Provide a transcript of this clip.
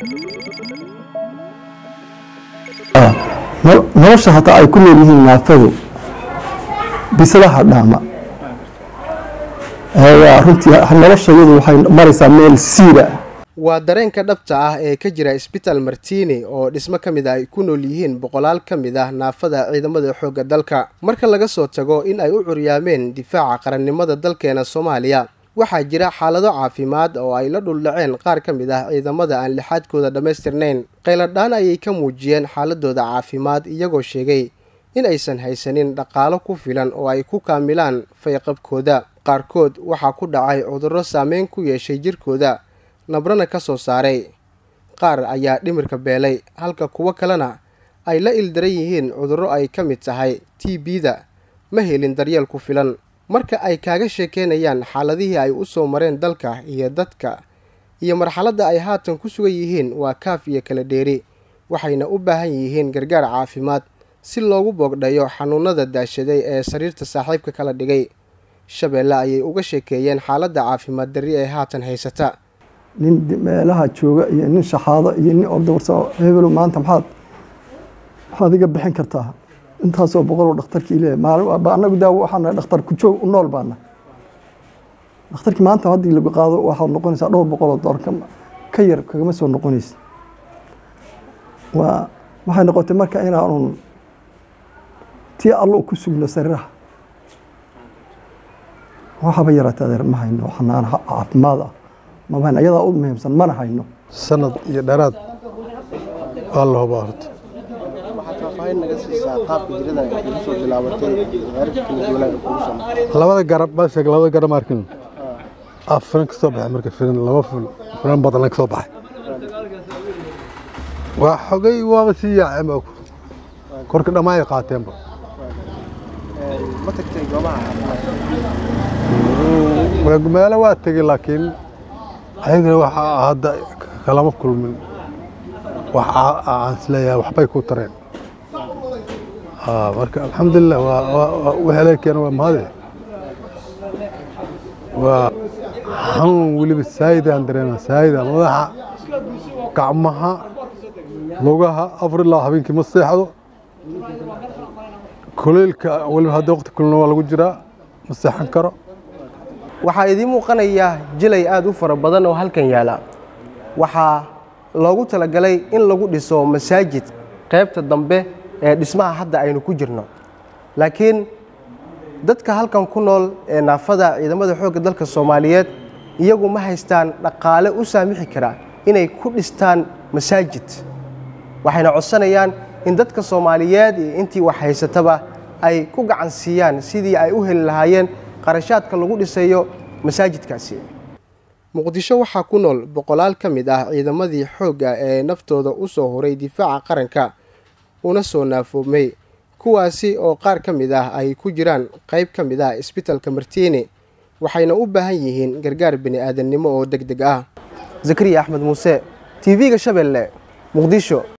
nolosha hataa ay ku nool yihiin naafadu bisadaha dhaama runtii nolosha iyadu waxay maraysaa meel siira waa dareenka dhabta ah ee ka jira isbitaal martini oo dhismo ka mid ah ay ku nool yihiin boqolaal ka mid ah naafada ciidamada xoogga dalka marka laga soo tago in ay u curyaameen difaaca qarannimada dalkeena soomaaliya waxaa jira xaalado caafimaad oo ay la dhuldhaceen qaar ka mid ah ciidamada aan lixaadkooda dhammaystirnayn qayladhaan ayay ka muujiyeen xaaladooda caafimaad iyagoo sheegay in aysan haysanin dhaqaalo ku filan oo ay ku kaamilaan fayqabkooda qaarkood waxaa ku dhacay cudurro saameyn ku yeeshay jirkooda nabrana ka soo saaray qaar ayaa dhimirka beelay halka kuwo kalena ay la ildaran yihiin cudurro ay ka mid tahay t b-da ma helin daryeel ku filan marka ay kaaga sheekeynayaan xaaladihii ay u soo mareen dalka iyo dadka iyo marxaladda ay haatan ku sugan yihiin waa kaaf iyo kala dheeri waxayna u baahan yihiin gargaar caafimaad si loogu boogdhayo xanuunada daashaday ee sariirta saaxiibka kala dhigay shabeelle ayay uga sheekeeyeen xaaladda caafimaad darri ee haatan haysata nin meelaha jooga iyo nin shaxaado iyo nin ordawarsa hebelo maanta maxaad maxaad iga bixin kartaa intaasoo boqoloo dhakhtarkii leeyahay maalin anagu daawo waxaana dhakhtar ku joog u nool baana dhakhtarkii maanta haddii lagu qaado waxaad noqonaysaa dhowr boqoloo dollar ka yar kagama soo noqonaysa waa waxay noqotay marka inaanun tii allo ku sugno sariiraha waxaba yaraatay adeer ma hayno xanaan caafimaad ah maba hayno ayadaa u muhiimsan mana hayno sanad iyo dheeraad waa la hubaa horta labada garab baa sheeg labada garab markin af firan ka soo baxay marka firan laba firan badan ka soo baxay waa xogay waaba sii yaaceen ba korka dhammaan ay qaateenba meelo waa tegey laakiin ayagana waxaa hadda kalama kulmin waxa aan isleeyahay waxbay ku tareen marka alxamdulilah waheleelkeena waa mahade waa xanuun weliba saayidaan dareema saayida madaxa gacmaha lugaha afar ilaa habeenkii ma seexdo kuleylka weliba hadda waqti kulna waa lagu jiraa ma seexan karo waxaa idiin muuqanaya jilay aada u fara badan oo halkan yaala waxaa loogu talagalay in lagu dhiso masaajid qaybta dambe ee dhismaha hadda aynu ku jirno laakiin dadka halkan ku nool ee naafada ciidamada xoogga dalka soomaaliyeed iyagu ma haystaan dhaqaale u saamixi kara inay ku dhistaan masaajid waxayna codsanayaan in dadka soomaaliyeed iyo intii wax haysataba ay ku gacan siiyaan sidii ay u heli lahaayeen qarashaadka lagu dhisayo masaajidkaasi muqdisho waxaa ku nool boqolaal ka mid ah ciidamadii xoogga ee naftooda u soo horay difaaca qaranka una soo naafoomay kuwaasi oo qaar ka mid ah ay ku jiraan qayb ka mid ah isbitalka martiini waxayna u baahan yihiin gargaar bini aadamnimo oo deg deg ah zakariya axmed muuse t v-ga shabeelle muqdisho